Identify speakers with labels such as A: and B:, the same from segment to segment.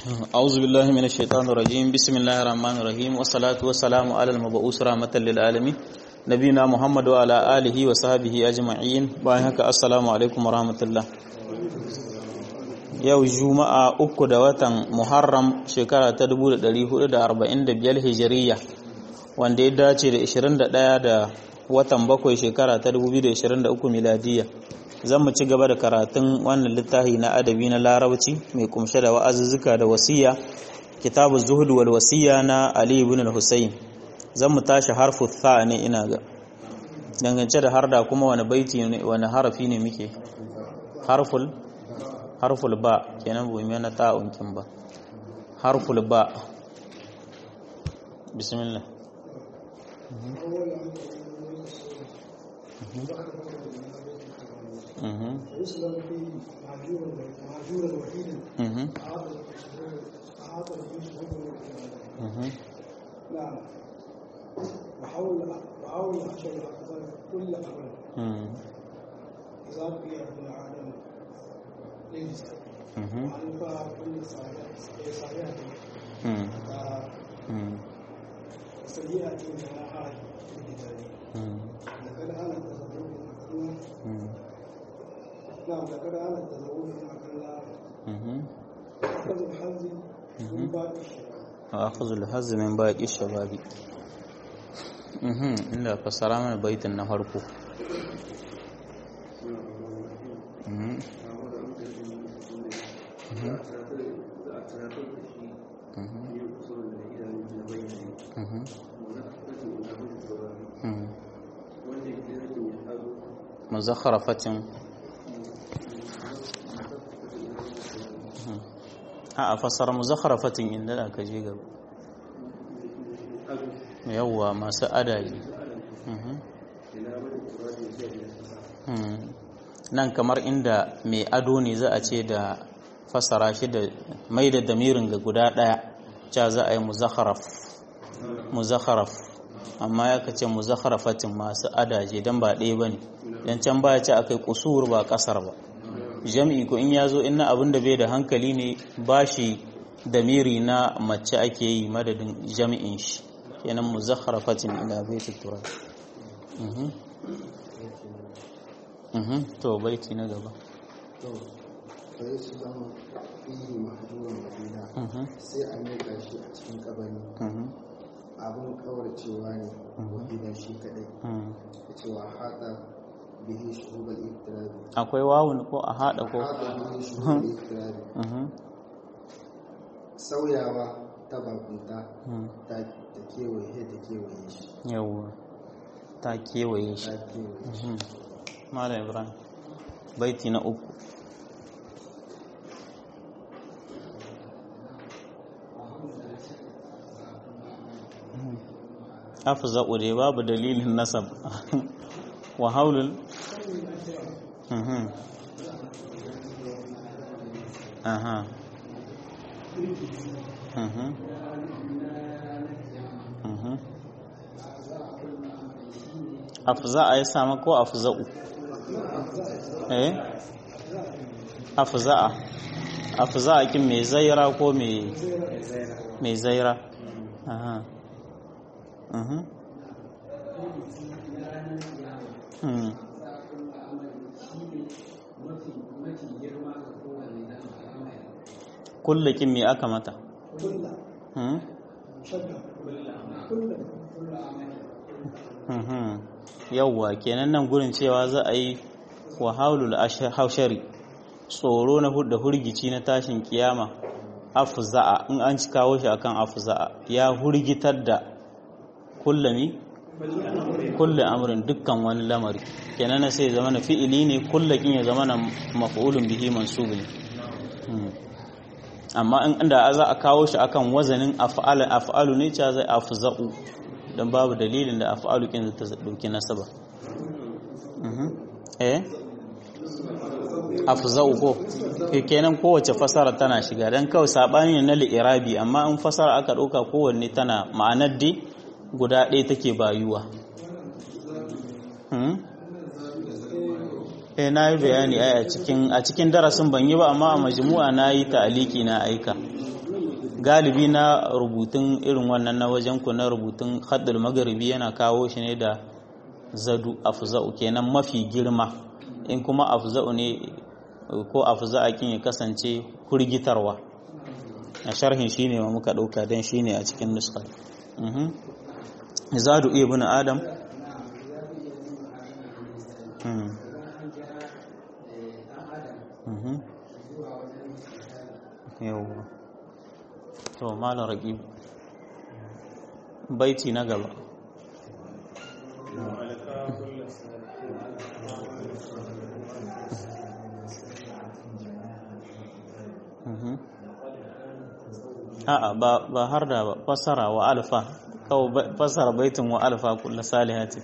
A: أعوذ بالله من الشيطان الرجيم بسم الله الرحمن الرحيم والصلاة والسلام على المبعوث رحمة للعالمين نبينا محمد وعلى آله وصحبه أجمعين باهك السلام عليكم ورحمة الله yau juma'a uku da watan muharram shekara ta 1445 hijiriya wanda ya dace da 21 da watan bakwai shekara ta 2023 miladiya zan mu ci gaba da karatun wannan littafi na adabi na larabci mai kumshe da wa'azuzzuka da wasiya kitabu zuhud wal wasiya na ali ibn al-husayn zan mu tashi harfu tha ne ina ga dangance da harda kuma wani baiti ne wani harafi ne muke harful harful ba kenan bu mai na ta'un kin ba harful ba bismillah
B: ويسلم فيه معجورا معجورا وحيدا أعاطى الجيش نعم وحول وحول عشر الأقدار كل أمر إذا بقي ابن آدم ليس وأنفع كل صالحة وسيئة جناحها في الكتاب لقد أنا تزوج نعم لقد أنا التزوج مع الله أخذ الحظ من باقي الشباب
A: أخذ الحظ من باقي الشباب inda fassara mana baitin na farko muzakharafatin a fassara muzakharafatin inda da ka je gaba yawwa masu adaji nan kamar inda mai ado ne za a ce da fassara shi da mai da damirin ga guda ɗaya ca za a yi muzakharaf amma ya kace muzakharafatin masu adaje don ba ɗaya ba ne don can baya ce aka yi kusur ba ƙasar ba jam'i ko in ya zo ina abin da bai da hankali ne ba shi damiri na mace ake yi madadin jami'in shi kenan muzakharafatin ila baiti tura to baiti na gaba
C: sai a miƙa shi a cikin kabari abin kawarcewa ne wahida shi kadai da cewa haɗa bihi shuhubal iktirabi
A: akwai wawun ko a haɗa ko
C: haɗa bihi shuhubal iktirabi sauyawa ta bakunta ta kewaye ta kewaye shi
A: yawwa ta kewaye shi
C: ta kewaye shi
A: malam ibrahim baiti na uku afza'u dai babu dalilin nasab wa haulul aha afza'a ya samu ko afza'u eh afza'a afza'a kin mai zaira ko mai mai zaira aha mhm hmm kullakin me aka mata
B: كل
A: hmm
B: شجع كل
A: mhm yawwa kenan nan gurin cewa za a yi wa haulul haushari tsoro na da hurgici na tashin kiyama afza'a in an ci kawo shi akan afza'a ya hurgitar da kullami kulle amrin dukkan wani lamari kenan na sai zama na fi'ili ne kullakin ya zama na maf'ulun bihi mansub ne amma in inda za a kawo shi akan wazanin af'ala af'alu ne cha zai afza'u dan babu dalilin da af'alu kin ta dauki nasaba eh afza'u ko kenan kowace fasara tana shiga dan kawai sabani ne na li'irabi amma in fasara aka dauka kowanne tana ma'anar dai guda ɗaya take bayuwa eh na yi bayani a cikin a cikin darasin ban yi ba amma a majmu'a na yi ta'aliki na aika galibi na rubutun irin wannan na wajen ku na rubutun haddul magharibi yana kawo shi ne da zadu afza'u kenan mafi girma in kuma afza'u ne ko afza'akin ya kasance kurgitarwa a sharhin shine ma muka dauka dan shine a cikin nuskar mhm zadu ibn adam mhm mhm yawwa to malam raqib baiti na gaba a'a ba ba har da ba fasara wa alfa kawai fasara baitin wa alfa kullu salihati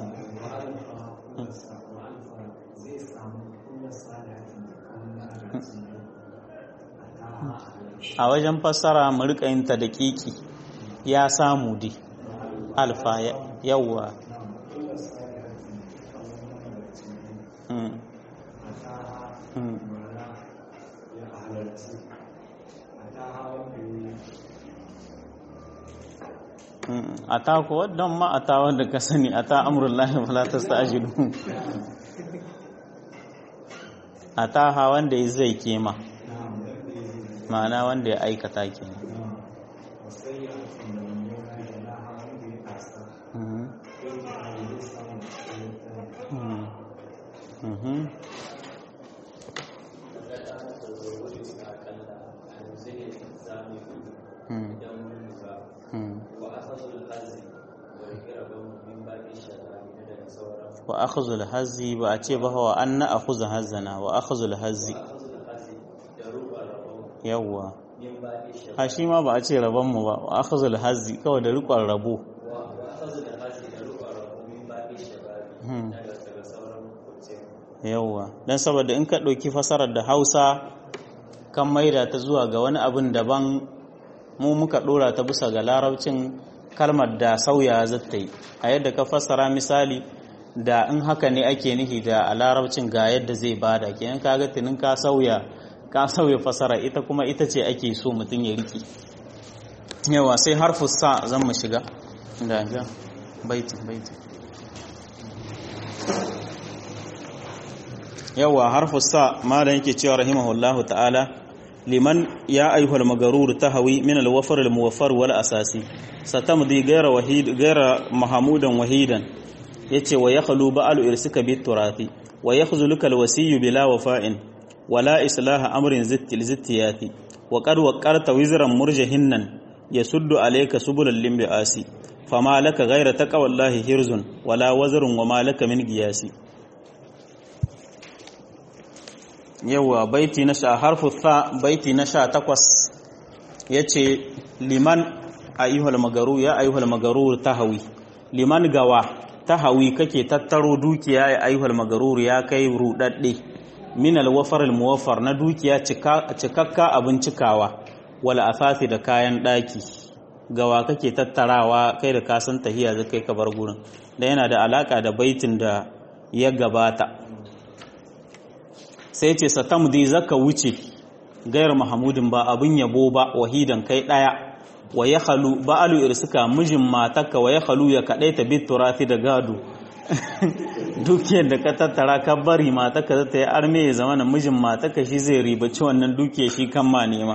A: a wajen fassara mu rika yin ta daƙiƙi ya samu di alfa yawwa a ta kuwa don ma a ta wanda ka sani a ta amurullahi falatas ta ajiyu a ta ha wanda ya zai kema ma'ana wanda ya aikata ke wa akhzul hazzi ba a ce ba wa anna akhudha hazzana wa akhzul hazzi yawwa a shi ma ba a ce rabon mu ba wa akhzul hazzi kawai da rikon rabo yawwa dan saboda in ka ɗauki fasarar da Hausa kan maida ta zuwa ga wani abin daban mu muka ɗora ta bisa ga larabcin kalmar da sauya zata yi a yadda ka fassara misali da in haka ne ake nihi da a larabcin ga yadda zai bada kenan kaga tunin ka sauya ka sauya fasara ita kuma ita ce ake so mutum ya riki yawa sai harfu sa zan mu shiga da ga baiti baiti yawa harfu sa malam yake cewa rahimahullahu ta'ala liman ya ayyuhal magarur tahawi min al-wafar al-muwaffar wal asasi satamdi ghayra wahid ghayra mahmudan wahidan yace wa yakhlu ba'al irsika bit turati wa yakhzuluka al-wasiyyu bila wafa'in wala islaha amrin zittil zittiyati wa qad waqarta wizran murjahinnan yasuddu alayka subulal limbiasi fama laka ghayra taqwallahi hirzun wala wazrun wa ma laka min giyasi yawa baiti na sha harfu tha baiti na sha takwas yace liman ayyuhal magaru ya ayyuhal magaru tahawi liman gawa tahawi kake tattaro dukiya ya ayyuhal magaru ya kai rudadde min alwafar almuwaffar na dukiya cikakka abin cikawa wala asasi da kayan daki gawa kake tattarawa kai da kasan tahiya zai kai ka bar gurin da yana da alaka da baitin da ya gabata sai ce satamdi zaka wuce gayar mahamudin ba abin yabo ba wahidan kai daya wa ya halu ba'alu irsuka mijin matarka wa ya halu ya kadaita bit turafi da gado dukiyar da ka tattara ka bari matarka zata yi arme ya zama na mijin matarka shi zai ribaci wannan dukiyar shi kan ma nema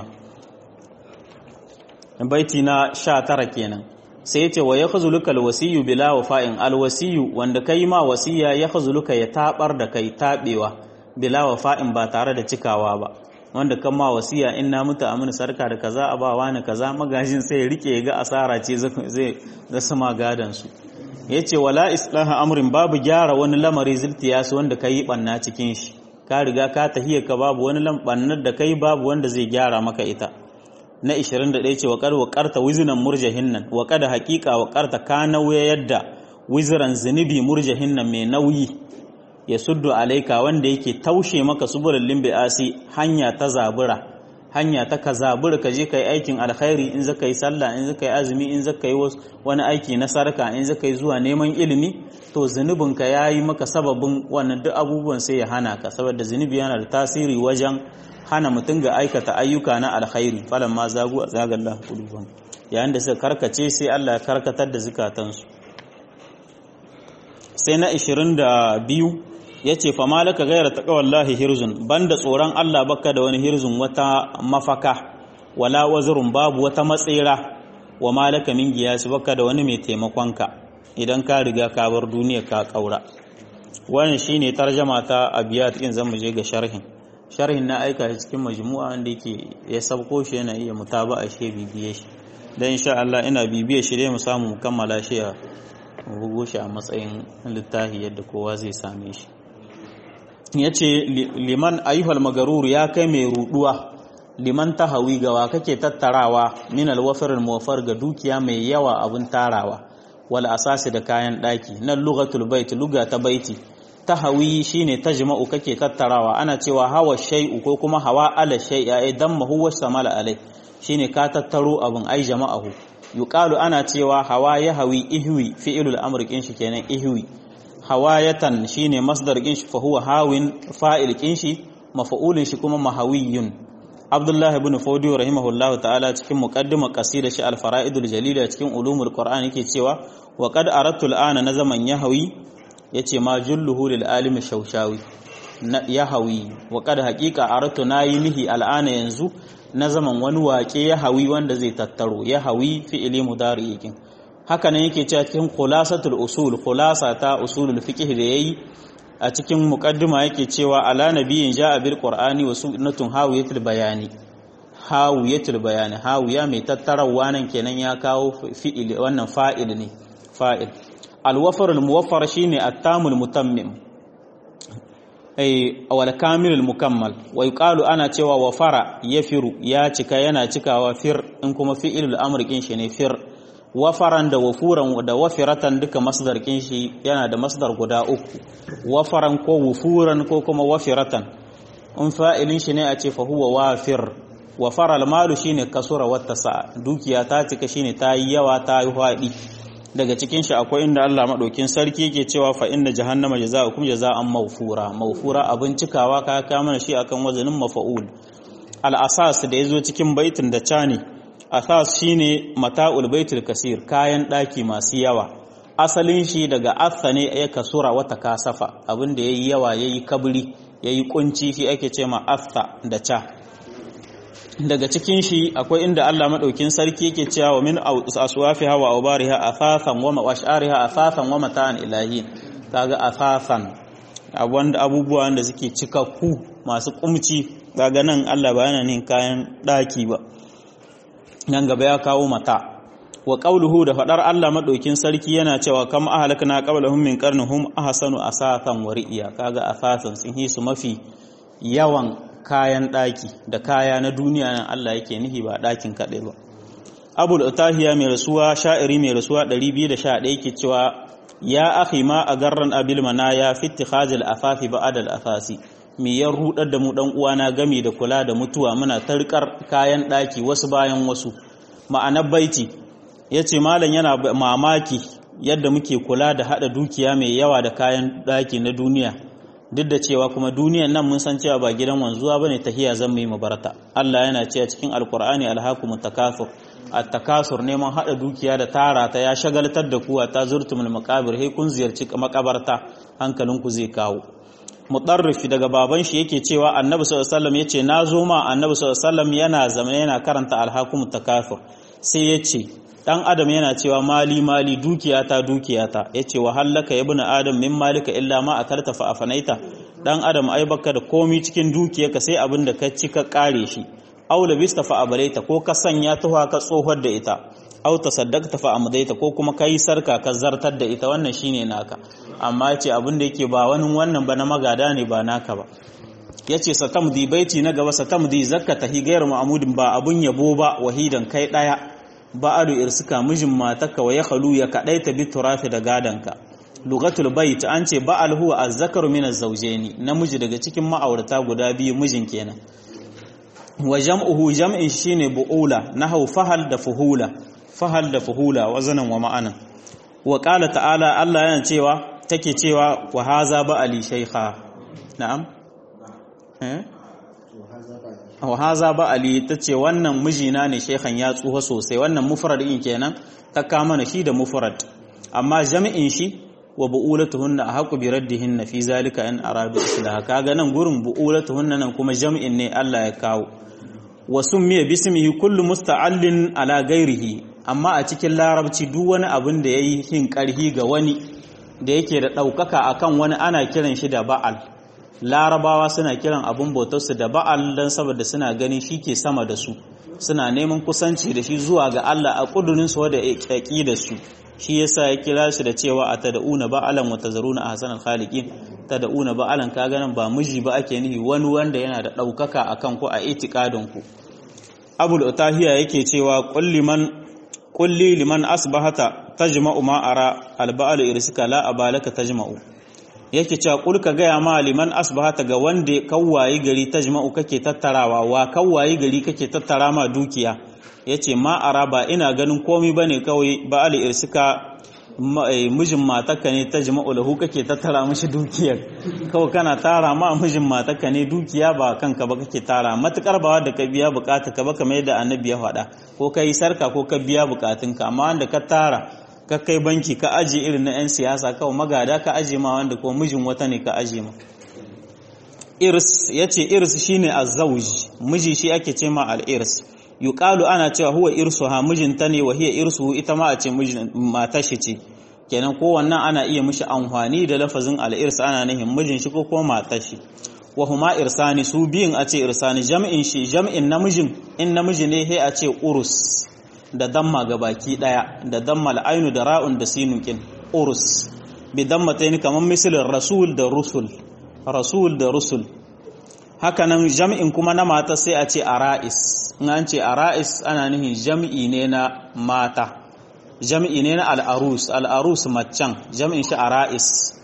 A: baiti na sha tara kenan sai ya ce wa ya khazuluka alwasiyu bila wafa'in alwasiyu wanda kai ma wasiya ya khazuluka ya tabar da kai tabewa bila wafa'in ba tare da cikawa ba wanda kan ma wasiya in na mutu amina sarka da kaza a ba wani kaza magajin sai ya rike ga asara ce zai zasa ma gadan su yace wala islaha amrin babu gyara wani lamari ziltiyasu wanda kai banna cikin shi ka riga ka tahiya ka babu wani lambannar da kai babu wanda zai gyara maka ita na 21 ce wa qad wa qarta wiznan murjahinnan wa qad haqiqa wa qarta ka nauya yadda wizran zunubi murjahinnan mai nauyi ya suddu alaika wanda yake taushe maka subulul limbiasi hanya ta zabura hanya ta ka zabur ka je kai aikin alkhairi in zaka yi sallah in zaka yi azumi in zaka yi wani aiki na sarka in zaka yi zuwa neman ilimi to zunubin ka yayi maka sababin wannan duk abubuwan sai ya hana ka saboda zunubi yana da tasiri wajen hana mutum ga aikata ayyuka na alkhairi falan ma zagu zagallahu qulubum yayin da suka karkace sai Allah ya karkatar da zukatansu sai na 22 ya ce fa malaka gaira ta wallahi hirzun banda tsoron Allah baka da wani hirzun wata mafaka wala wazirun babu wata matsira wa malaka min giyasi baka da wani mai taimakonka idan ka riga ka bar duniya ka kaura wannan shine tarjama ta abiyat in zan je ga sharhin sharhin na aika shi cikin majmu'a wanda yake ya sabko shi yana iya mutaba'a shi bibiye shi dan insha Allah ina bibiye shi dai mu samu mu kammala shi a bugo shi a matsayin littafi yadda kowa zai same shi ya ce liman ayyuhal magarur ya kai mai ruduwa liman tahawi gawa kake tattarawa min alwafarin muwafar ga dukiya mai yawa abin tarawa wal asasi da kayan daki nan lugatul bait luga ta baiti tahawi shine tajma'u kake tattarawa ana cewa hawa shay'u ko kuma hawa ala shay'a ai damma huwa samala alai shine ka tattaro abin ai jama'ahu yuqalu ana cewa hawa ya hawi ihwi fi'ilul amr kin shi kenan ihwi hawayatan shine masdar kin shi fa huwa hawin fa'il kin shi mafa'ulin shi kuma mahawiyun Abdullah ibn Fawdi rahimahullahu ta'ala cikin muqaddimar qasida shi al-fara'idul jalila cikin ulumul qur'an yake cewa wa qad aradtu al-ana na zaman yahawi yace ma julluhu lil alim shaushawi yahawi wa qad haqiqa aradtu nayi mihi al-ana yanzu na zaman wani waƙe yahawi wanda zai tattaro yahawi fi'ili mudari yakin haka nan yake cewa cikin khulasatul usul khulasa ta usulul fiqh da yayi a cikin muqaddima yake cewa ala nabiyyin ja'a bil qur'ani wa sunnatun hawiyatul bayani hawiyatul bayani hawiya mai tattarawa nan kenan ya kawo fi'il wannan fa'il ne fa'il al-wafar al-muwaffar shine at-tamul mutammim ay wal kamil al-mukammal wa yuqalu ana cewa wafara yafiru ya cika yana cikawa fir in kuma fi'ilul amr kin shi ne fir wafaran da wafuran da wafiratan duka masdar kin shi yana da masdar guda uku wafaran ko wufuran ko kuma wafiratan in fa'ilin shi ne a ce fa huwa wafir wafara almalu shine kasura wata sa dukiya ta cika shine ta yi yawa ta yi hwadi daga cikin shi akwai inda Allah madaukin sarki yake cewa fa inna jahannama jazaa'ukum jazaa'an mawfura mawfura abin cikawa ka ka mana shi akan wazanin mafa'ul al asas da yazo cikin baitin da cani asas shine mata'ul baitul kasir kayan daki masu yawa asalin shi daga asa ne ya kasura wata kasafa abinda yayi yawa yayi kabri yayi kunci shi ake ce ma asa da ca daga cikin shi akwai inda Allah madaukin sarki yake cewa wa min aswafiha wa awbariha athathan wa mawashariha athathan wa mata'an ilahin kaga athathan wanda abubuwa da suke cikakku masu kumci kaga nan Allah ba yana nin kayan daki ba nan gaba ya kawo mata wa qauluhu da fadar Allah madaukin sarki yana cewa kam ahlakna qablahum min qarnihum ahsanu asathan wa ri'ya kaga asathan sun yi su mafi yawan kayan daki da kaya na duniya nan Allah yake nihi ba dakin kadai ba Abul Utahiya mai rasuwa sha'iri mai rasuwa 211 yake cewa ya akhi ma agarran abil manaya fi ittikhazil afafi ba'd al afasi me ya rudar da mu dan uwana gami da kula da mutuwa muna tarkar kayan daki wasu bayan wasu ma'anar baiti yace malam yana mamaki yadda muke kula da hada dukiya mai yawa da kayan daki na duniya duk da cewa kuma duniyan nan mun san cewa ba gidan wanzuwa bane tahiya zan mu yi mabarata Allah yana cewa cikin alqur'ani alhaakumut takathur at-takasur neman hada dukiya da tara ta ya shagaltar da kuwa ta zurtumul maqabir he kun ziyarci makabarta hankalinku zai kawo mutarrifi daga baban shi yake cewa annabi sallallahu alaihi wasallam yace nazo ma annabi sallallahu alaihi wasallam yana zamane yana karanta alhakum takafur sai yace dan adam yana cewa mali mali dukiyata dukiyata yace wa hallaka ibnu adam min malika illa ma akalta fa afanaita dan adam ai baka da komi cikin dukiyarka sai abin da ka ci ka kare shi aw labista fa abalaita ko ka sanya tuha ka tsohar da ita aw tasaddaqta fa amdaita ko kuma kai sarka ka zartar da ita wannan shine naka amma yace abin da yake ba wani wannan ba na magada ne ba naka ba yace satamdi baiti na gaba satamdi zakata hi gairu ma'mudin ba abun yabo ba wahidan kai daya ba'adu irsika mijin mataka wa yakhlu ya kadaita bi turafi da gadanka lugatul bait an ce ba'al huwa azzakaru min az-zawjaini namiji daga cikin ma'aurata guda biyu mijin kenan wa jam'uhu jam'in shine bu'ula nahau fahal da fuhula fahal da fuhula wazanan wa ma'anan wa qala ta'ala Allah yana cewa take cewa wa haza ba ali shaykha na'am eh wa haza ba ali tace wannan mijina ne shaykhan ya tsuha sosai wannan mufrad din kenan ta kama na shi da mufrad amma jami'in shi wa bu'ulatuhunna ahqqu bi raddihinna fi zalika in aradu islaha kaga nan gurin bu'ulatuhunna nan kuma jami'in ne Allah ya kawo wa summiya bismihi kullu musta'allin ala ghairihi amma a cikin larabci duk wani abin da yayi hin karhi ga wani da yake da daukaka akan wani ana kiran shi da ba'al larabawa suna kiran abin bautarsu da ba'al dan saboda suna ganin shi ke sama da su suna neman kusanci da shi zuwa ga Allah a kudurin su da da su shi yasa ya kira shi da cewa atad'una ba'alan wa tazaruna ahsanal khaliqin tad'una ba'alan ka ganin ba miji ba ake nihi wani wanda yana da daukaka akan ku a itikadin ku abul utahiya yake cewa kulli man kulli liman asbahata tajma'u ma ara alba'al irsika la abalaka tajma'u yake cewa kul ka gaya ma liman asbahata ga wanda kawwayi gari tajma'u kake tattarawa wa kawwayi gari kake tattara ma dukiya yace ma ara ba ina ganin komai bane kawai ba'al irsika mijin matarka ne ta jima'u lahu kake tattara mishi dukiyar kawai kana tara ma mijin matarka ne dukiya ba kanka ba kake tara matukar ba wanda ka biya bukata ka ba kamar yadda annabi ya faɗa ko ka yi sarka ko ka biya bukatunka amma wanda ka tara ka kai banki ka aje irin na 'yan siyasa kawai magada ka aje ma wanda ko mijin wata ne ka aje ma irs yace irs shine azzauj miji shi ake ce ma al-irs yuqalu ana cewa huwa irsuha mijinta ne wa hiya irsuhu ita ma a ce matar shi ce kenan ko wannan ana iya mishi amfani da lafazin al-irs ana nihin mijin shi ko kuma matar shi wa huma irsani su biyin a ce irsani jam'in shi jam'in namijin in namiji ne he a ce urus da damma ga baki daya da damma al-ainu da ra'un da sinun kin urus bi dammatayn kaman misalin rasul da rusul rasul da rusul hakanan jam'in kuma na mata sai a ce ara'is in an ce ara'is ana nihin jam'i ne na mata jam'i ne na al'arus al'arus maccan jam'in shi ara'is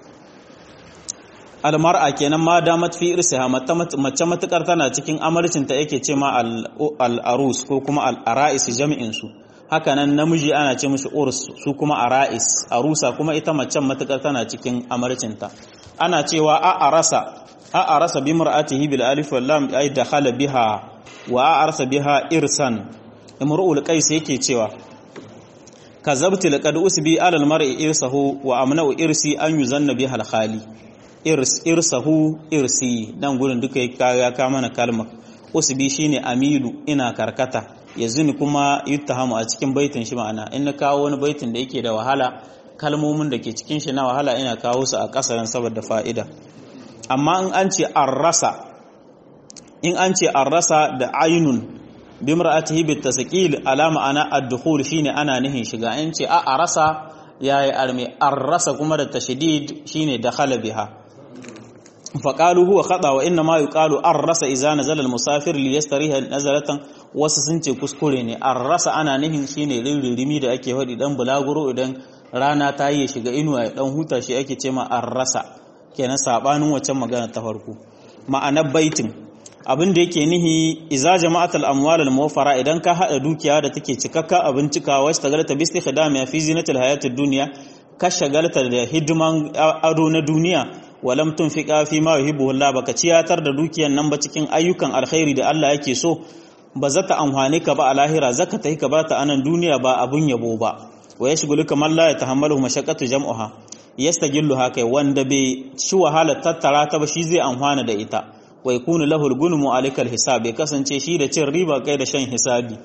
A: almar'a kenan ma damat fi irsiha mace matukar tana cikin amarcinta yake ce ma al'arus ko kuma al'ara'is jam'in su hakanan namiji ana ce mishi urs su kuma ara'is arusa kuma ita macen matukar tana cikin amarcinta ana cewa a arasa a arasa bi mar'atihi bil alif wal lam ay dakhala biha wa a arasa biha irsan imru'ul qais yake cewa kazabtu laqad usbi ala al mar'i irsahu wa amna'u irsi an yuzanna biha al khali irs irsahu irsi dan gurin duka ya ka mana kalmar usbi shine amilu ina karkata yazini kuma yuttahamu a cikin baitin shi ma'ana in na kawo wani baitin da yake da wahala kalmomin da ke cikin shi na wahala ina kawo su a kasaran saboda fa'ida amma in an ce arrasa in an ce arrasa da ainun bimra'atihi bitasqil alama ana ad-dukhul shine ana nihin shiga in ce a arasa yayi arme arrasa kuma da tashdid shine dakhala biha faqalu huwa khata wa inna ma yuqalu arrasa idza nazala al-musafir li yastariha nazalatan wasu sun ce kuskure ne arrasa ana nihin shine ririmi da ake hadi dan bulaguro idan rana ta yi shiga inuwa ya dan huta shi ake ce ma arrasa kenan sabanin waccan magana ta farko ma'anar baitin abin da yake nihi iza jama'atul amwal al muwaffara idan ka hada dukiya da take cikakka abin cika wasu tagalta bi istikhdami fi zinatil hayatid dunya ka shagalta da hidiman ado na duniya walam tunfiqa fi ma yuhibbu Allah baka ciyatar da dukiyan nan ba cikin ayyukan alkhairi da Allah yake so ba za ta amfane ka ba a lahira zaka tahi ka bata anan duniya ba abun yabo ba wa yashghuluka man la yatahammalu mashaqqatu jam'uha yastagillu haka wanda bai ci wahala tattara ta ba shi zai amfana da ita wa yakunu lahu al-gunmu alayka al-hisab ya kasance shi da cin riba kai da shan hisabi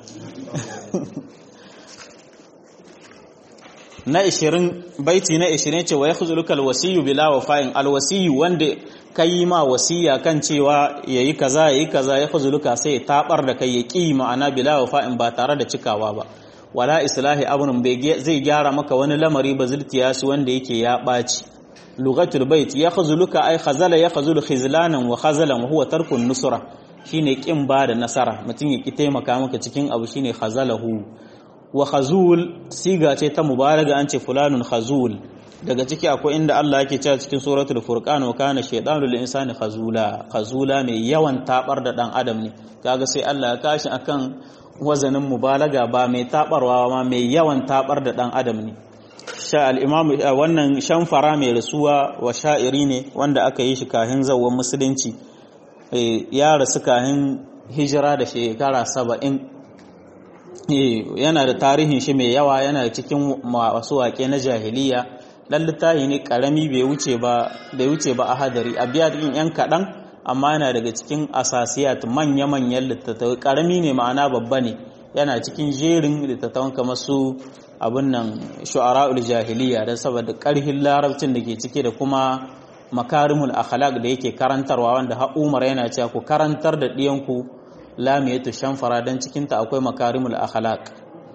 A: na 20 baiti na 20 ce wa yakhzuluka al-wasiyyu bila wafa'in al-wasiyyu wanda kai ma wasiya kan cewa yayi kaza yayi kaza yakhzuluka sai ya tabar da kai ya ki ma'ana bila wafa'in ba tare da cikawa ba wala islahi abun bai zai gyara maka wani lamari ba zultiyasi wanda yake ya ɓaci lugatul bait ya khazuluka ay khazala ya khazulu khizlanan wa khazalan wa huwa tarkun nusra shine kin ba da nasara mutum ya ki taimaka maka cikin abu shine khazalahu wa khazul siga ce ta mubalaga an ce fulanun khazul daga ciki akwai inda Allah yake cewa cikin suratul furqan wa kana shaytanu lil insani khazula khazula mai yawan tabar da dan adam ne kaga sai Allah ya kashi akan wazanin mubalaga ba mai tabarwa ma mai yawan tabar da dan adam ne sha al-imam wannan shanfara mai rasuwa wa sha'iri ne wanda aka yi shi kahin zawwan musulunci ya rasu kahin hijira da shekara saba'in yana da tarihin shi mai yawa yana da cikin wasu waƙe na jahiliya ɗan littafi ne ƙarami bai wuce ba bai wuce ba a hadari a biya ɗin yan kaɗan amma yana daga cikin asasiyat manya-manyan littattafai ƙarami ne ma'ana babba ne yana cikin jerin littattafan kamar su abin nan shu'ara'ul jahiliya don saboda ƙarhin larabcin da ke cike da kuma makarimul akhlaq da yake karantarwa wanda har Umar yana cewa ku karantar da ɗiyanku lamiyatu shanfara dan cikin ta akwai makarimul akhlaq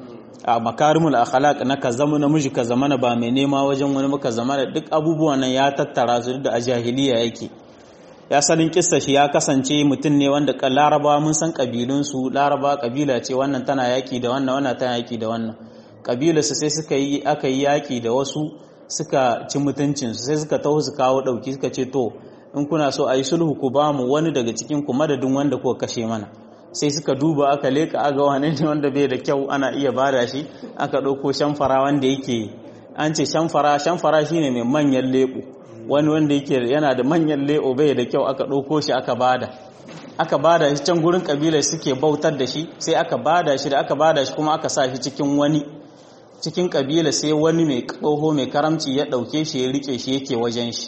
A: a makarimul akhlaq na ka zama namiji ka zama ba mai nema wajen wani muka zama da duk abubuwan nan ya tattara su da a jahiliya yake ya salin kissa shi ya kasance mutum ne wanda laraba mun san kabilun su laraba kabila ce wannan tana yaki da wannan wannan tana yaki da wannan kabilarsu sai suka yi aka yi yaki da wasu suka ci mutuncinsu sai suka taho su kawo ɗauki suka ce to in kuna so a yi sulhu ku ba mu wani daga cikin ku madadin wanda kuka kashe mana sai suka duba aka leka aga wane ne wanda bai da kyau ana iya bada shi aka ɗauko shamfara wanda yake an ce shamfara shamfara shine mai manyan leɓo wani wanda yake yana da manyan leɓo bai da kyau aka ɗauko shi aka bada aka bada shi can gurin kabilar suke bautar da shi sai aka bada shi da aka bada shi kuma aka sa shi cikin wani cikin kabila sai wani mai tsoho mai karamci ya ɗauke shi ya rike shi yake wajen shi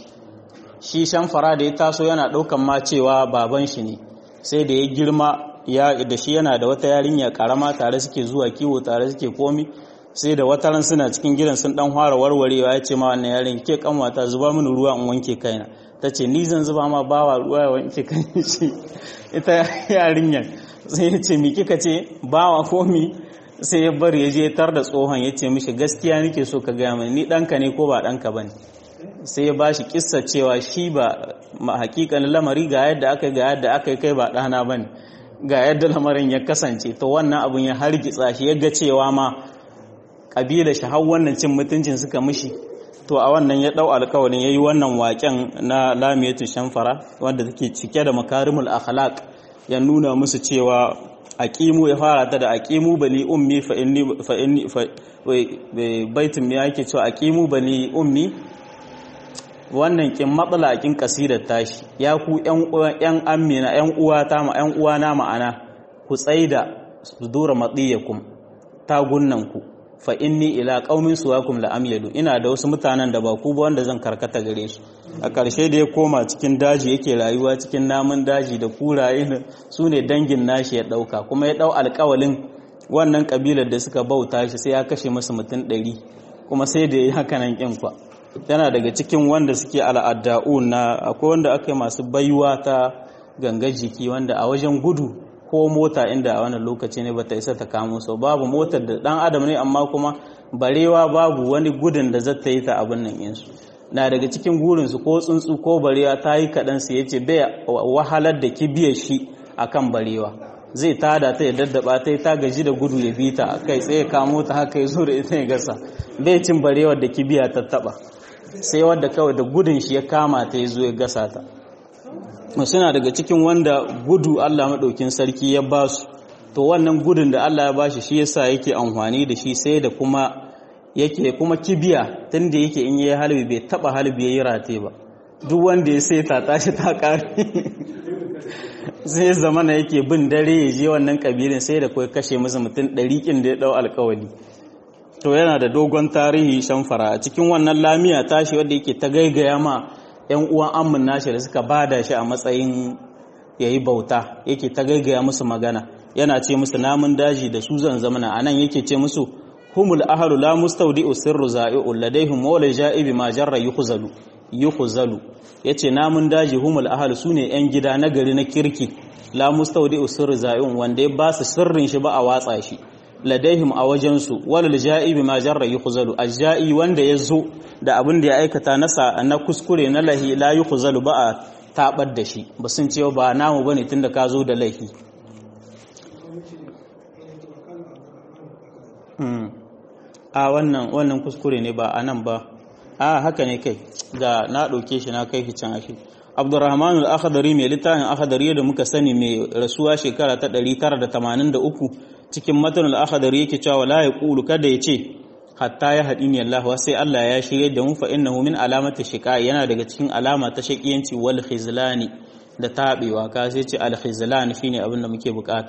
A: shi shamfara da ya taso yana ɗaukan ma cewa baban shi ne sai da ya girma ya da shi yana da wata yarinya karama tare suke zuwa kiwo tare suke komi sai da wata ran suna cikin gidan sun dan fara warwarewa ya ce ma wannan yarin ke kanwata zuba mini ruwa in wanke kaina ta ce ni zan zuba ma bawa ruwa ya wanke kan shi ita yarinyar sai ya ce mi kika ce bawa komi sai ya bari ya je tar da tsohon ya ce mishi gaskiya nake so ka gaya mai ni ɗanka ne ko ba ɗanka ba ne sai ya ba shi kissa cewa shi ba hakikanin lamari ga yadda aka ga yadda aka yi kai ba ɗana ba ne ga yadda lamarin ya kasance to wannan abun ya hargitsa shi ya ga cewa ma ƙabila shi har wannan cin mutuncin suka mishi to a wannan ya ɗau alkawarin ya yi wannan waƙen na lamiyatu shamfara wanda take cike da makarimul akhlaq ya nuna musu cewa aqimu ya fara ta da aqimu bani ummi fa inni fa inni fa baitin ya yake cewa aqimu bani ummi wannan kin matsala kin kasidar tashi ya ku yan yan amina yan uwa ta ma yan uwa na ma'ana ku tsaida sudura madiyakum tagunnan ku fa inni ila qaumin suwakum la amyadu ina da wasu mutanen da ba ku ba wanda zan karkata gare su a ƙarshe da ya koma cikin daji yake rayuwa cikin namun daji da kuraye su ne dangin nashi ya ɗauka kuma ya ɗau alƙawalin wannan ƙabilar da suka bauta shi sai ya kashe masu mutum ɗari kuma sai da ya yi hakanan ƙin kwa yana daga cikin wanda suke al'adda'u na akwai wanda aka yi masu baiwa ta ganga jiki wanda a wajen gudu ko mota inda a wannan lokaci ne bata isa ta kamo so babu motar da ɗan adam ne amma kuma barewa babu wani gudun da zata yi ta abin nan insu na daga cikin gurinsu ko tsuntsu ko barewa ta yi kaɗan su ya ce bai wahalar da kibiyar shi a kan barewa zai tada ta ya daddaba ta ta gaji da gudu ya bi ta kai tsaye kamo ta haka ya zo da ita ya gasa bai cin barewar da kibiya ta taba sai wadda kawai da gudun shi ya kama ta ya zo ya gasa ta suna daga cikin wanda gudu Allah maɗaukin sarki ya ba su to wannan gudun da Allah ya ba shi shi yasa yake amfani da shi sai da kuma yake kuma kibiya tunda yake in yayi halbi bai taba halbi yayi rate ba duk wanda ya sai ta tashi ta kare sai zamana yake bin dare ya je wannan kabilin sai da kai kashe masa mutum ɗari kin da ya dau alkawali to yana da dogon tarihi shamfara a cikin wannan lamiya tashi wanda yake ta gaigaya ma yan uwan amman nashi da suka bada shi a matsayin yayi bauta yake ta gaigaya musu magana yana ce musu namun daji da su zan zamana anan yake ce musu humul ahlu la mustawdi'u sirru za'i'u ladaihim mawla ja'ibi ma jarra yukhzalu yukhzalu yace namun daji humul ahlu sune yan gida na gari na kirki la mustawdi'u sirru za'i'un wanda ya ba su sirrin shi ba a watsa shi ladaihim a wajen su wal ja'ibi ma jarra yukhzalu ajja'i wanda ya zo da abin da ya aikata nasa na kuskure na lahi la yukhzalu ba a tabar da shi ba sun ce ba namu bane tunda ka zo da lahi a wannan wannan kuskure ne ba a nan ba a haka ne kai ga na ɗauke shi na kai shi can ashe abdurrahman al-akhdari mai littafin akhdari da muka sani mai rasuwa shekara ta 983 cikin matan al-akhdari yake cewa la yaqulu kada ya ce hatta ya hadini Allah sai Allah ya shirye da mu fa innahu min alamati shiqa yana daga cikin alama ta shaqiyanci wal khizlani da tabewa ka sai ce al khizlan shine abin da muke bukata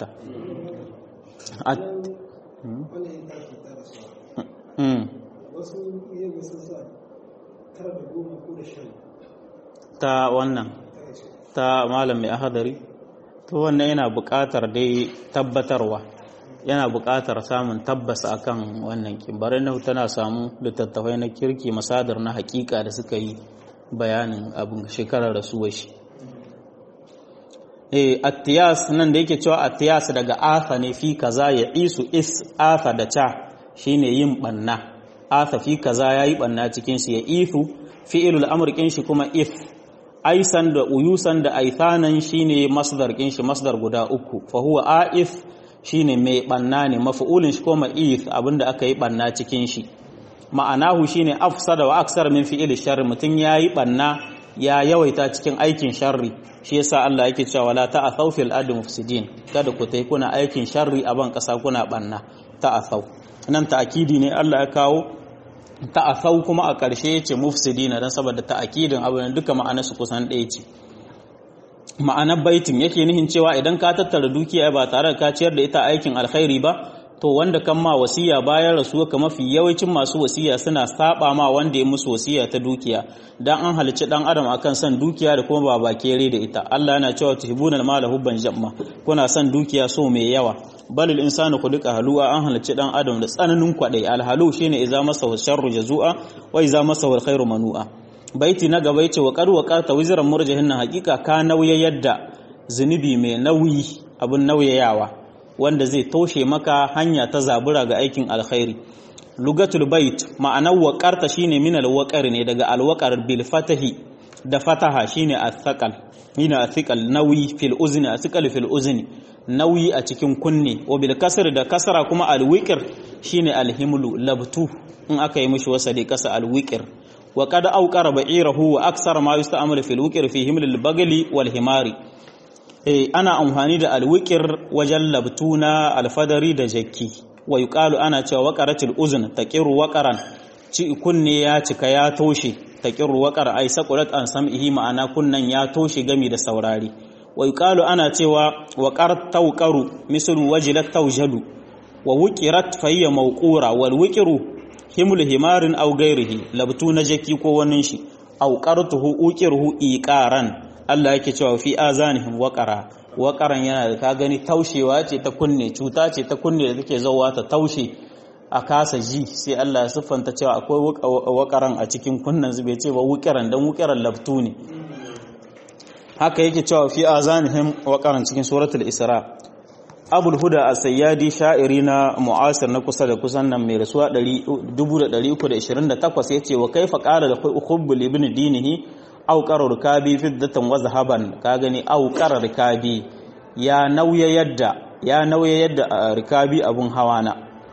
B: wasu iya sun sa tara da goma ko da shan
A: ta wannan ta malam mai ahadari to wannan yana buƙatar dai tabbatarwa yana buƙatar samun tabbas akan wannan kimbarin na tana samu littattafai na kirki masadar na hakika da suka yi bayanin abin shekarar rasuwar shi eh attiyas nan da yake cewa attiyas daga afa ne fi kaza ya isu is afa da ta shine yin banna afa fi kaza yayi banna cikin shi ya ifu fi'ilul amr kin shi kuma if aisan da uyusan da aithanan shine masdar kin shi masdar guda uku fa huwa aif shine mai banna ne maf'ulin shi kuma if abinda aka yi banna cikin shi ma'anahu shine afsada wa aksar min fi'il sharri mutun yayi banna ya yawaita cikin aikin sharri shi yasa Allah yake cewa la ta'athaw fil ardi mufsidin kada ku tai kuna aikin sharri a ban kasa kuna banna ta'athaw nan ta'kidi ne Allah ya kawo ta'asau kuma a ƙarshe ya ce mufsidina don saboda ta'akidin abin duka ma'anarsu kusan ɗaya ce ma'anar baitin yake nihin cewa idan ka tattara dukiya ba tare da ka ciyar da ita aikin alkhairi ba to wanda kan ma wasiya bayan rasuwa ka mafi yawancin masu wasiya suna saba ma wanda ya musu wasiya ta dukiya dan an halicci dan adam akan son dukiya da kuma ba bakere da ita Allah yana cewa tuhibunal mala hubban jamma kuna son dukiya so mai yawa balil insanu khuliqa halu'a an halicci dan adam da tsananin kwadai alhalu shine idza masa sharru jazua wa idza masa alkhairu manu'a baiti na gaba yace wa qad waqata wizran murjahin haqiqa ka nauye yadda zunubi mai nauyi abun nauyayawa wanda zai toshe maka hanya ta zabura ga aikin alkhairi lugatul bait ma'anar waqarta shine min alwaqar ne daga alwaqar bil fatahi da fataha shine athqal ina athqal nauyi fil uzni athqal fil uzni nauyi a cikin kunne wa bil kasr da kasra kuma alwiqir shine alhimlu labtu in aka yi mishi wasali kasa alwiqir wa qad awqara ba'irahu wa aksara ma yusta'malu fil wiqir fi himlil bagli wal himari eh ana amfani da alwiqir wajen labtuna alfadari da jakki wa yuqalu ana cewa waqaratil uzn taqiru waqaran ci kunne ya cika ya toshe taqiru waqar ai saqulat an sam'ihi ma'ana kunnan ya toshe gami da saurari wa yuqalu ana cewa waqar tawqaru mislu wajilat tawjadu wa wuqirat fayya mawqura wal wiqru himlu himarin aw ghairihi labtuna jakki ko wannan shi aw qartuhu uqirhu iqaran Allah yake cewa fi azanihim waqara waqaran yana da ka gani taushewa ce ta kunne cuta ce ta kunne da take zawa ta taushe a kasa ji sai Allah ya siffanta cewa akwai waqaran a cikin kunnan zube ce ba wuqiran dan wuqiran labtu ne haka yake cewa fi azanihim waqaran cikin suratul isra abul huda as-sayyadi sha'iri na mu'asir na kusa da kusan nan mai rasuwa 1328 yace wa kaifa qala da hubbul ibn dinihi aw qara rikabi fiddatan wa zahaban ka gani aw qara rikabi ya nauya yadda ya nauya yadda rikabi abun hawana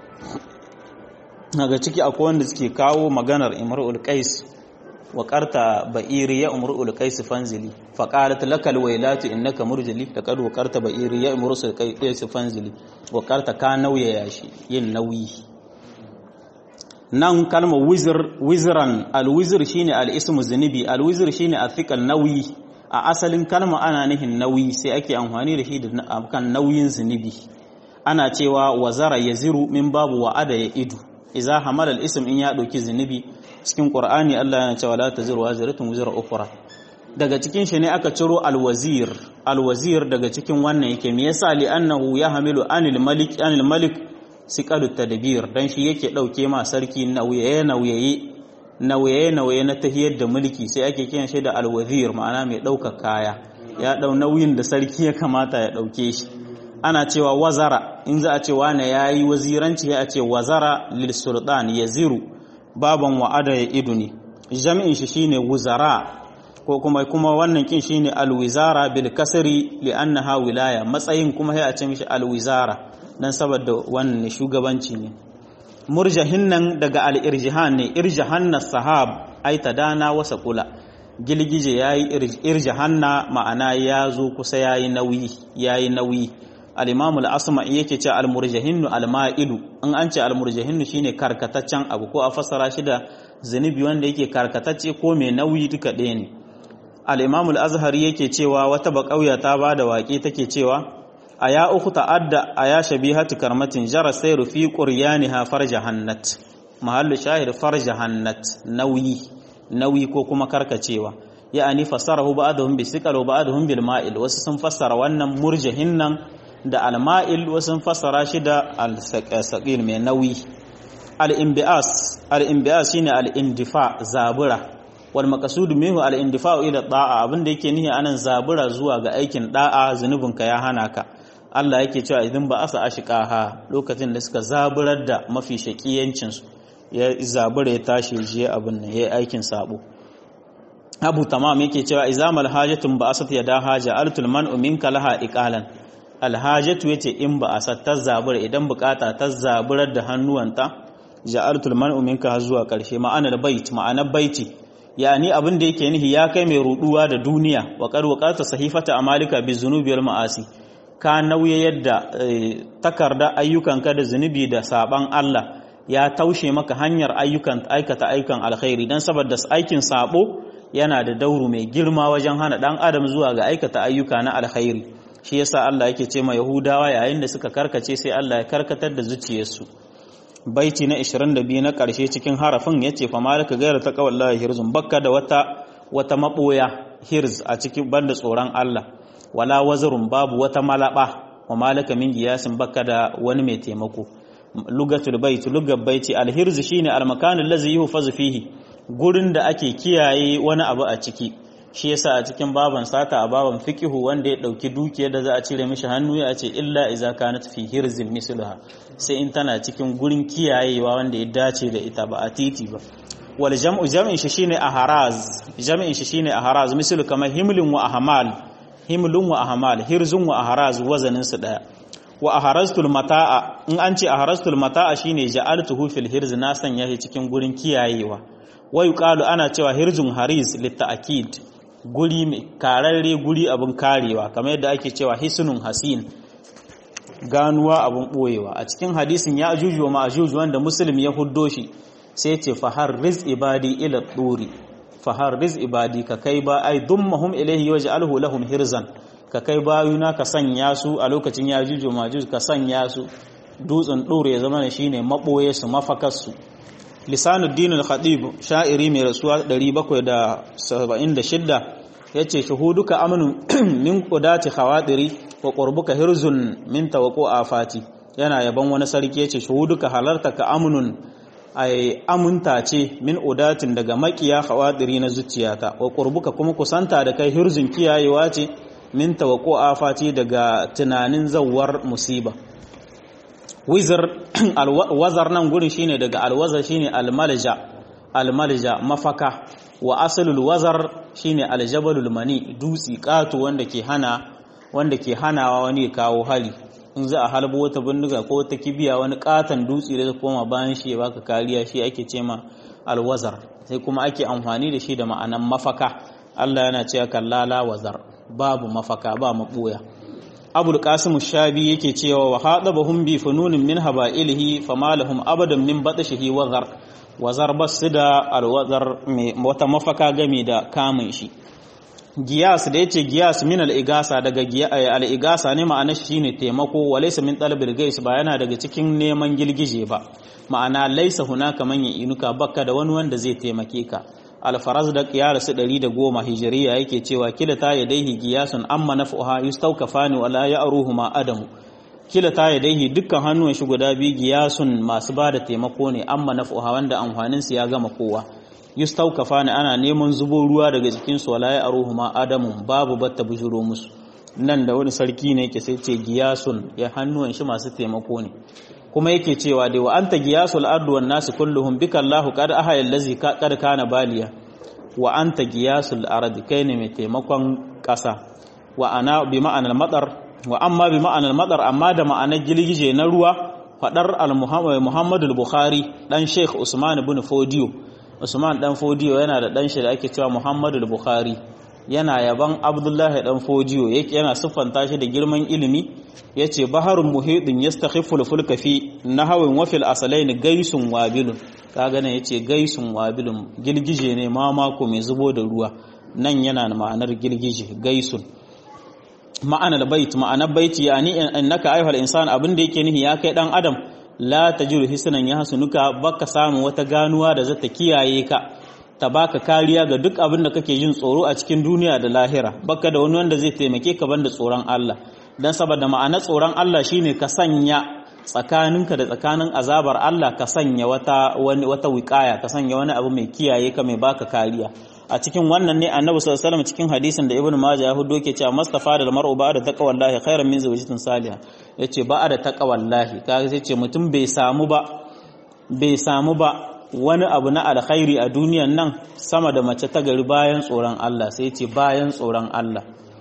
A: daga ciki akwai wanda suke kawo maganar imrul qais wa qarta ba'iri ya umrul qais fanzili fa qalat lakal waylatu innaka murjali laqad wa qarta ba'iri ya umrul qais fanzili wa qarta ka nauya yashi yin nauyi nan kalmar wizir wiziran alwizir shine al-ismu zunubi alwizir shine athiqal nauyi a asalin kalma ana nihin nauyi sai ake amfani da shi da kan nauyin zunubi ana cewa wazara yaziru min babu wa'ada ya idu idza hamala al-ism in ya dauki zunubi cikin qur'ani Allah yana cewa la taziru waziratun wizra ukhra daga cikin shi ne aka ciro alwazir alwazir daga cikin wannan yake me yasa li annahu yahmilu anil malik anil malik siqalu tadbir dan shi yake dauke ma sarki nauyaye nauyaye nauyaye nauyaye na tahiyar da mulki sai ake kiran shi da alwazir ma'ana mai dauka kaya ya dau nauyin da sarki ya kamata ya dauke shi ana cewa wazara in za a ce wane yayi waziranci ya ce wazara lil sultan yaziru baban wa'ada ya idu ne jami'in shi shine wuzara ko kuma kuma wannan kin shine alwizara bil kasri li annaha wilaya matsayin kuma sai a ce mishi alwizara dan saboda wannan shugabanci ne murjahin nan daga al-irjihan ne irjahan sahab ai tadana wasa kula gilgije yayi irjahanna ma'ana ya zo kusa yayi nauyi yayi nauyi al-imam al-asma'i yake ce al-murjahinnu al-ma'ilu in an ce al-murjahinnu shine karkataccen abu ko a fassara shi da zunubi wanda yake karkatacce ko mai nauyi duka ɗaya ne al-imam al-azhari yake cewa wata baƙauya ta bada waƙe take cewa a ya uku ta'adda a ya shabihatu karmatin jara sayru fi quryaniha farjahannat mahallu shahid farjahannat nauyi nauyi ko kuma karkacewa ya'ani fassarahu ba'dhum bi siqal wa ba'dhum bil ma'il wasu sun fassara wannan murjahin nan da al ma'il wasu sun fassara shi da al saqil mai nauyi al inbias al inbias shine al indifa zabura wal maqsud minhu al indifa ila da'a abinda yake nihi anan zabura zuwa ga aikin da'a zunubinka ya hana ka Allah yake cewa idan ba asa ashqaha lokacin da suka zaburar da mafi shakiyancin su ya zabura ya tashi je abin nan yayi aikin sabo Abu Tamam yake cewa izamal hajatun ba asat yada haja altul man'u minka laha iqalan alhajatu yace in ba asat ta zabura idan bukata ta zaburar da hannuwanta ja'altul man'u minka har zuwa karshe ma'anar bait ma'anar baiti yani abin da yake nihi ya kai mai ruduwa da duniya wa qad waqata sahifata amalika bi zunubi wal ma'asi ka nauye yadda takarda ayyukanka da zunubi da saban Allah ya taushe maka hanyar ayyukan aikata aikan alkhairi dan saboda aikin sabo yana da dauru mai girma wajen hana dan adam zuwa ga aikata ayyuka na alkhairi shi yasa Allah yake ce ma Yahudawa yayin da suka karkace sai Allah ya karkatar da zuciyarsu baiti na 22 na ƙarshe cikin harafin yace fa malaka gaira ta kawallahi hirzun bakka da wata wata maboya hirz a cikin banda tsoron Allah wala wazarun babu wata malaba wa malaka min giyasin bakka da wani mai taimako lugatul bait lugat baiti alhirz shine almakan allazi yuhfazu fihi gurin da ake kiyaye wani abu a ciki shi yasa a cikin baban sata a baban fiqihu wanda ya dauki dukiyar da za a cire mishi hannu ya ce illa iza kanat fi hirzin misluha sai in tana cikin gurin kiyayewa wanda ya dace da ita ba a titi ba wal jam'u jam'in shi shine ahraz jam'in shi shine ahraz mislu kamar himlin wa ahmal himlun wa ahmal hirzun wa ahraz wazanin su daya wa aharaztul mata'a in an ce aharaztul mata'a shine ja'altuhu fil hirz na sanya shi cikin gurin kiyayewa wa yuqalu ana cewa hirzun hariz litta'kid guri mai kararre guri abin karewa kamar yadda ake cewa hisnun hasin ganuwa abin boyewa a cikin hadisin ya ajuju wa ma'ajuju wanda muslim ya huddo shi sai ce fahar riz ibadi ila turi fahar riz ibadi ka kai ba ai dummahum ilaihi waj'alhu lahum hirzan ka kai bayuna ka sanya su a lokacin ya ajuju ma'ajuju ka sanya su dutsen dore ya zama shine maboye su mafakar su lisanuddin al-khatib sha'iri mai rasuwa 776 yace shuhuduka amnu min qudati khawadiri wa qurbuka hirzun min tawaqu afati yana yaban wani sarki yace shuhuduka halartaka amnun ay amunta ce min udatin daga makiya khawadiri na zuciyata wa qurbuka kuma kusanta da kai hirzun kiyayewa ce min tawaqu afati daga tunanin zawar musiba wizar alwazar nan gurin shine daga alwazar shine almalja almalja mafaka wa asalul wazar shine aljabalul mani dutsi katu wanda ke hana wanda ke hanawa wani kawo hali in za a halbo wata bindiga ko wata kibiya wani katan dutsi da koma bayan shi ya baka kariya shi ake ce ma alwazar sai kuma ake amfani da shi da ma'anan mafaka Allah yana cewa kallala wazar babu mafaka ba maboya abul qasim shabi yake cewa wa hadabahum bi fununin min haba'ilihi fama lahum abadan min batashihi wazar wazar basida alwazar wata mafaka game da kamun shi giyas da yace giyas min al-igasa daga al-igasa ne ma'ana shine taimako wa laysa min talabil gais ba yana daga cikin neman gilgije ba ma'ana laysa hunaka man inuka bakka da wani wanda zai taimake ka alfaraz da kiyar su 110 hijiriya yake cewa kila ta yadaihi giyasun amma naf'uha yustawkafani wala ya'ruhuma adamu kila ta yadaihi dukkan hannuwan shi guda biyu giyasun masu bada taimako ne amma naf'uha wanda amfanin su ya gama kowa yustawkafani ana neman zubo ruwa daga jikin su wala ya'ruhuma adamu babu batta bujuro musu nan da wani sarki ne yake sai ce giyasun ya hannuwan shi masu taimako ne kuma yake cewa dai wa anta giyasul ardu wan nasu kulluhum bika Allahu qad ahaya allazi qad kana baliya wa anta giyasul ardi kai ne mai taimakon ƙasa wa ana bi ma'anar madar wa amma bi ma'anar madar amma da ma'anar gilgije na ruwa fadar al-Muhammad al-Bukhari dan Sheikh Usman ibn Fodiyo Usman dan Fodiyo yana da dan shi da ake cewa Muhammadu al-Bukhari yana yaban Abdullahi dan Fodiyo yake yana siffanta shi da girman ilimi yace baharun muhidin yastakhiful fulka fi nahawin wa fil asalain gaisun wabilun kaga nan yace gaisun wabilun gilgije ne mamako mai zubo da ruwa nan yana da ma'anar gilgije gaisun ma'anar bait ma'anar baiti yani innaka ayyuhal insan abin da yake nihi ya kai dan adam la tajiru hisnan ya hasunuka baka samu wata ganuwa da zata kiyaye ka ta baka kariya ga duk abin da kake jin tsoro a cikin duniya da lahira baka da wani wanda zai taimake ka banda tsoron Allah dan saboda ma'anar tsoron Allah shine ka sanya tsakaninka da tsakanin azabar Allah ka sanya wata wani wata wiqaya ka sanya wani abu mai kiyaye ka mai baka kariya a cikin wannan ne annabi sallallahu alaihi wasallam cikin hadisin da ibnu majah ya hudo ke cewa mustafa da mar'u ba da taqwallahi khairan min zawjatin salihah yace ba da taqwallahi kaga sai ce mutum bai samu ba bai samu ba wani abu na alkhairi a duniyan nan sama da mace ta gari bayan tsoron Allah sai ce bayan tsoron Allah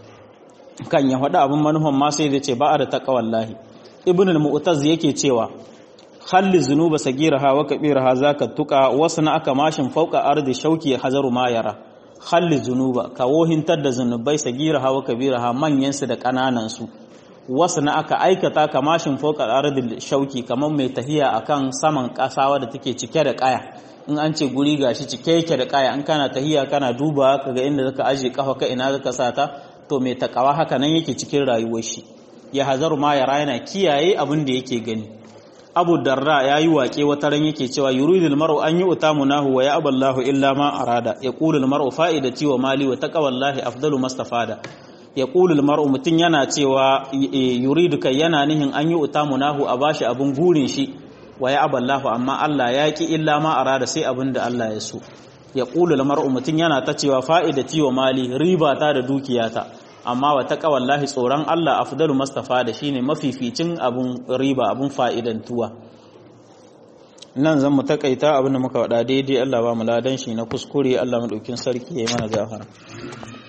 A: kan ya faɗi abin manuhan ma sai ce ba da taqwallahi ibnu al-mu'taz yake cewa khalli zunuba sagiraha wa kabiraha zaka tuka wasu na aka mashin fauka ardi shauki hazaru ma yara khalli zunuba ka wohintar da zunubai sagiraha wa kabiraha manyan su da kananan su wasu na aka aikata ka mashin fauka ardi shauki kamar mai tahiya akan saman kasawa da take cike da kaya in an ce guri gashi cike yake da kaya in kana tahiya kana duba kaga inda zaka aje kafa ka ina zaka sata to mai takawa haka nan yake cikin rayuwar shi ya hazaru ma yara yana kiyaye abin da yake gani abu darra ya yi waƙe wata ran yake cewa yuridul mar'u an yi utamunahu wa ya aballahu illa ma arada ya qulul mar'u fa'idati wa mali wa taqwallahi afdalu mastafada ya qulul mar'u mutun yana cewa yuridu kai yana nihin an yi utamunahu a bashi abun gurin shi wa ya aballahu amma Allah ya ki illa ma arada sai abin da Allah ya so ya qulul mar'u mutun yana ta cewa fa'idati wa mali riba ta da dukiyata amma wa taqwallahi tsoron Allah afdalu mustafa da shine mafificin abun riba abun fa'idantuwa nan zan mu takaita abin da muka wada daidai Allah ba mu ladan shi na kuskure Allah mu daukin sarki yayi mana gafara